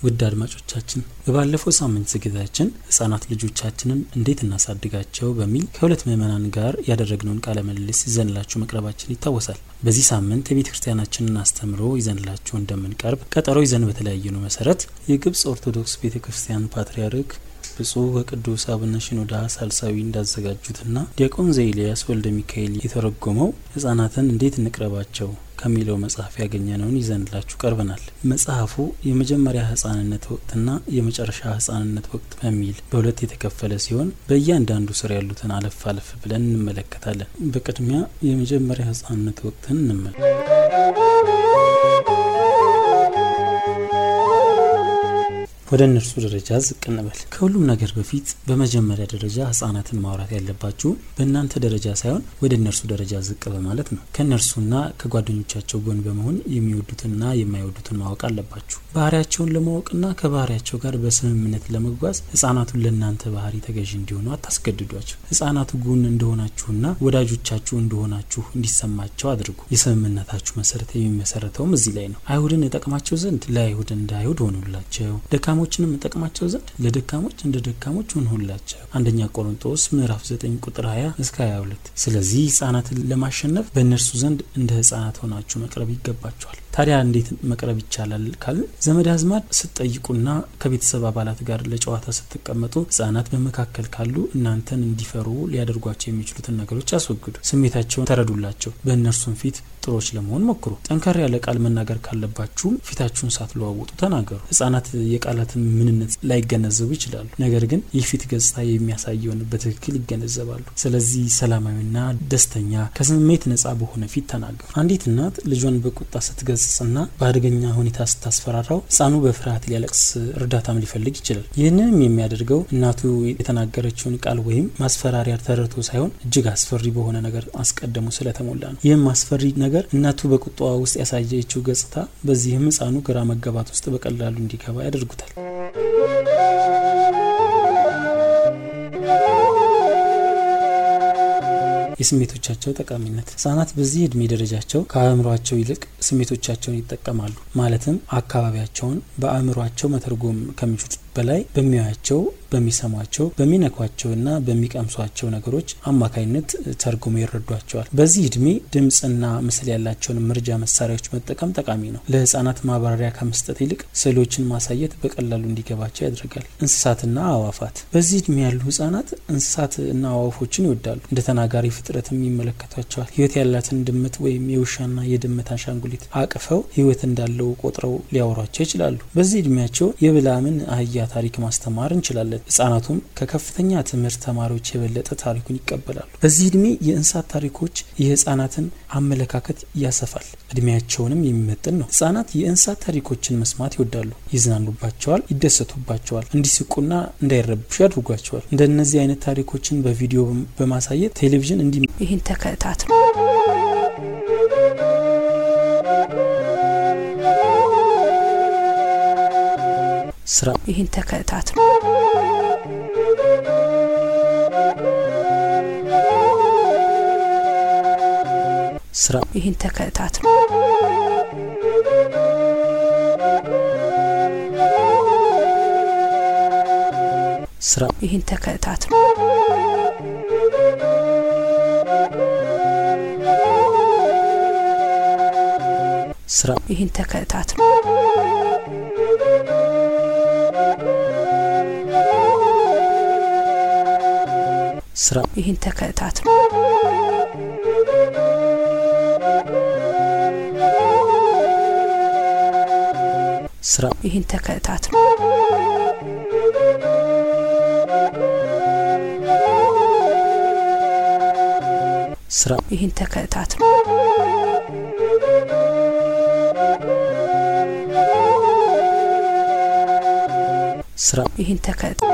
ውድ አድማጮቻችን በባለፈው ሳምንት ዝግጅታችን ህጻናት ልጆቻችንን እንዴት እናሳድጋቸው በሚል ከሁለት ምዕመናን ጋር ያደረግነውን ቃለ ምልልስ ይዘንላችሁ መቅረባችን ይታወሳል። በዚህ ሳምንት የቤተ ክርስቲያናችንን አስተምሮ ይዘንላችሁ እንደምንቀርብ ቀጠሮ ይዘን በተለያየነው መሰረት የግብጽ ኦርቶዶክስ ቤተ ክርስቲያን ፓትርያርክ ብፁዕ ወቅዱስ አቡነ ሽኖዳ ሳልሳዊ እንዳዘጋጁትና ዲያቆን ዘኤልያስ ወልደ ሚካኤል የተረጎመው ህጻናትን እንዴት እንቅረባቸው ከሚለው መጽሐፍ ያገኘነውን ይዘንላችሁ ቀርበናል። መጽሐፉ የመጀመሪያ ህጻንነት ወቅትና የመጨረሻ ህጻንነት ወቅት በሚል በሁለት የተከፈለ ሲሆን በእያንዳንዱ ስር ያሉትን አለፍ አለፍ ብለን እንመለከታለን። በቅድሚያ የመጀመሪያ ህጻንነት ወቅትን እንመለ ወደ እነርሱ ደረጃ ዝቅ እንበል። ከሁሉም ነገር በፊት በመጀመሪያ ደረጃ ህጻናትን ማውራት ያለባችሁ በእናንተ ደረጃ ሳይሆን ወደ እነርሱ ደረጃ ዝቅ በማለት ነው። ከእነርሱና ከጓደኞቻቸው ጎን በመሆን የሚወዱትንና የማይወዱትን ማወቅ አለባችሁ። ባህሪያቸውን ለማወቅና ከባህሪያቸው ጋር በስምምነት ለመጓዝ ህጻናቱን ለእናንተ ባህሪ ተገዥ እንዲሆኑ አታስገድዷቸው። ህጻናቱ ጎን እንደሆናችሁና ወዳጆቻችሁ እንደሆናችሁ እንዲሰማቸው አድርጉ። የስምምነታችሁ መሰረት የሚመሰረተውም እዚህ ላይ ነው። አይሁድን እጠቅማቸው ዘንድ ለአይሁድ እንደ አይሁድ ሆኑላቸው ደካሞችንም እጠቅማቸው ዘንድ ለደካሞች እንደ ደካሞች ሆንሁላቸው። አንደኛ ቆሮንጦስ ምዕራፍ 9 ቁጥር 20 እስከ 22። ስለዚህ ህጻናትን ለማሸነፍ በእነርሱ ዘንድ እንደ ህጻናት ሆናችሁ መቅረብ ይገባቸዋል። ታዲያ እንዴት መቅረብ ይቻላል ካልን ዘመድ አዝማድ ስትጠይቁና ከቤተሰብ አባላት ጋር ለጨዋታ ስትቀመጡ ህጻናት በመካከል ካሉ እናንተን እንዲፈሩ ሊያደርጓቸው የሚችሉትን ነገሮች አስወግዱ። ስሜታቸውን ተረዱላቸው። በእነርሱም ፊት ጥሮች ለመሆን ሞክሩ። ጠንከር ያለ ቃል መናገር ካለባችሁም ፊታችሁን ሳትለዋውጡ ተናገሩ። ህጻናት የቃላትን ምንነት ላይገነዘቡ ይችላሉ። ነገር ግን የፊት ገጽታ የሚያሳየውን በትክክል ይገነዘባሉ። ስለዚህ ሰላማዊና ደስተኛ ከስሜት ነጻ በሆነ ፊት ተናገሩ። አንዲት እናት ልጇን በቁጣ ስትገጽና በአደገኛ ሁኔታ ስታስፈራራው ህጻኑ በፍርሃት ሊያለቅስ እርዳታም ሊፈልግ ይችላል። ይህንንም የሚያደርገው እናቱ የተናገረችውን ቃል ወይም ማስፈራሪያ ተረድቶ ሳይሆን እጅግ አስፈሪ በሆነ ነገር አስቀድሞ ስለተሞላ ነው። ይህም አስፈሪ ነገር እናቱ በቁጣዋ ውስጥ ያሳየችው ገጽታ፣ በዚህም ህጻኑ ግራ መጋባት ውስጥ በቀላሉ እንዲገባ ያደርጉታል። የስሜቶቻቸው ጠቃሚነት ህጻናት በዚህ እድሜ ደረጃቸው ከአእምሯቸው ይልቅ ስሜቶቻቸውን ይጠቀማሉ። ማለትም አካባቢያቸውን በአእምሯቸው መተርጎም ከሚችሉት በላይ በሚያያቸው፣ በሚሰሟቸው፣ በሚነኳቸውና በሚቀምሷቸው ነገሮች አማካኝነት ተርጉሞ ይረዷቸዋል። በዚህ እድሜ ድምፅና ምስል ያላቸውን መርጃ መሳሪያዎች መጠቀም ጠቃሚ ነው። ለህጻናት ማብራሪያ ከመስጠት ይልቅ ስዕሎችን ማሳየት በቀላሉ እንዲገባቸው ያደርጋል። እንስሳትና አዋፋት በዚህ እድሜ ያሉ ህጻናት እንስሳትና አዋፎችን ይወዳሉ። እንደ ተናጋሪ ፍጥረትም ይመለከቷቸዋል። ህይወት ያላትን ድመት ወይም የውሻና የድመት አሻንጉሊት አቅፈው ህይወት እንዳለው ቆጥረው ሊያወሯቸው ይችላሉ። በዚህ እድሜያቸው የብላምን አህያ ታሪክ ማስተማር እንችላለን። ህጻናቱም ከከፍተኛ ትምህርት ተማሪዎች የበለጠ ታሪኩን ይቀበላሉ። በዚህ እድሜ የእንስሳት ታሪኮች የህጻናትን አመለካከት ያሰፋል፣ እድሜያቸውንም የሚመጥን ነው። ህጻናት የእንስሳት ታሪኮችን መስማት ይወዳሉ፣ ይዝናኑባቸዋል፣ ይደሰቱባቸዋል፣ እንዲስቁና እንዳይረብሹ ያድርጓቸዋል። እንደነዚህ አይነት ታሪኮችን በቪዲዮ በማሳየት ቴሌቪዥን እንዲ ይህን ተከታት ስራ ይህን ተከታት ስራ ይህን ተከታት ስራ ይህን ተከታት ስራ ይህን ተከታት ስራ ይህን ተከታት ስራ ይህን ተከታት ስራ ይህን ተከታት ስራ ይህን ተከታት